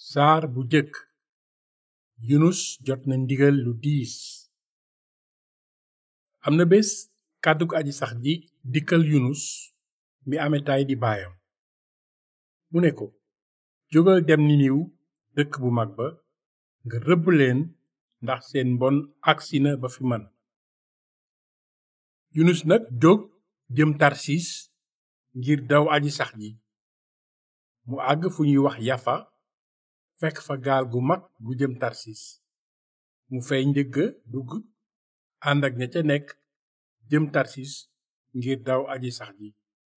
saar bu jëkk yunus jot na ndigal lu diis am na bés kàddug aji sax ji dikkal yunus mi ametaay di baayam mu ne ko jógal dem niniw dëkk bu mag ba nga rëbb leen ndax seen mbon agsi na ba fi man yunus nag jóg jëm tarsis ngir daw aji sax ji mu àgg fu ñuy wax yafa fekk fa gaal gu mag gu jëm tarsis mu fay njëgga dugg ànd ak ña ca nekk jëm tarsis ngir daw aji sax ji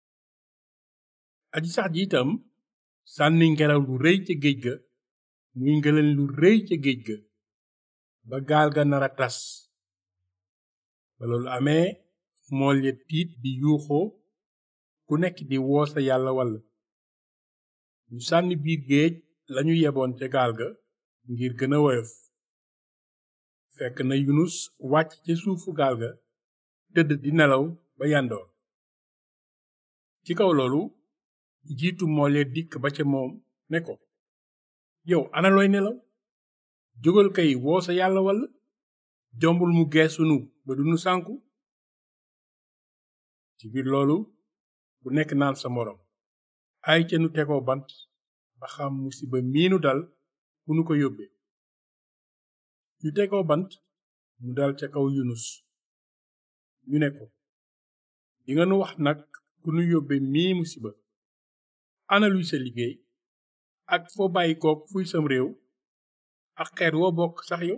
aji sax ji itam sànni ngelaw lu rëy ca géej ga muy ngëleen lu rëy ca géej ga ba gaal ga nara tas ba loolu amee mool ya tiit di yuuxoo ku nekk di woo sa yàlla walla ñu sànni biir géej lañu yeboon ca gaal ga ngir gën a woyof fekk na yunus wàcc ca suufu gaal ga tëdd di nelaw ba yandoor ci kaw loolu jiitu mool ya dikk ba ca moom ne ko yow ana looy nelaw jógal kay woo sa yàlla walla jombul mu geesunu ba dunu sànku ci biir loolu bu nekk naan sa moroom ay ca nu tegoo bant ba xam musiba miinu dal fu nu ko yóbbe ñu tegoo bant mu dal ca kaw yunus ñu ne ko dinga nu wax nag ku nu yóbbe mii musiba ana luy sa liggéey ak foo bàyyi kook fuy sam réew ak xeet woo bokk sax yow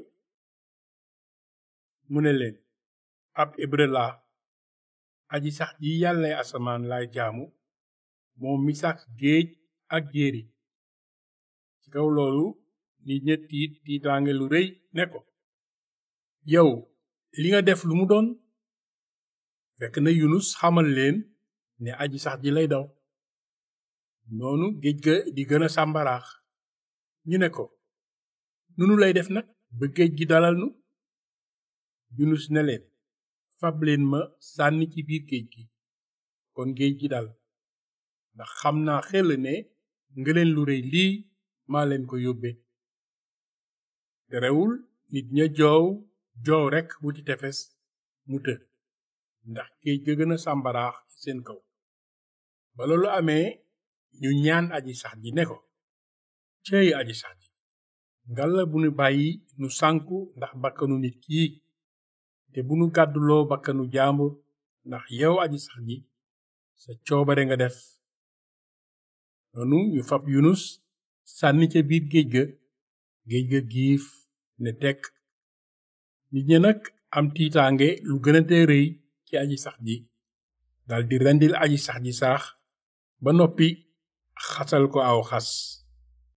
mu ne leen ab hébreu laa aji sax ji yàllay asamaan laay jaamu moom mi sàkk géej ak jéeri ci kaw loolu nit ña tiit tiitaange lu rëy ne ko yow li nga def lu mu doon fekk na yunus xamal leen ne aji sax ji lay daw noonu géej ga di gën a sàmbaraax ñu ne ko nunu lay def nag ba géej gi dalal nu yunus ne leen fab leen ma sànni ci biir géej gi kon géej gi dal ndax xam naa xel ne ngëleen lu rëy lii maa leen ko yóbbe terewul nit ña joow joow rekk wuti tefes mu të ndax géej ga gën a sàmbaraax ci seen kaw ba loolu amee ñu ñaan aji sax ji ne ko cëy aji sax ji ngalla bu nu bàyyi nu sànku ndax bakkanu nit kii te bu nu gàdduloo bakkanu jaambur ndax yow aji sax ji sa coobare nga def noonu ñu fab yunus sànni ca biir géej ga géej ga giif ne tekk nit ña nag am tiitaange lu gën a tee rëy ci aji sax ji daldi rendil aji sax ji saax ba noppi xasal ko aw xas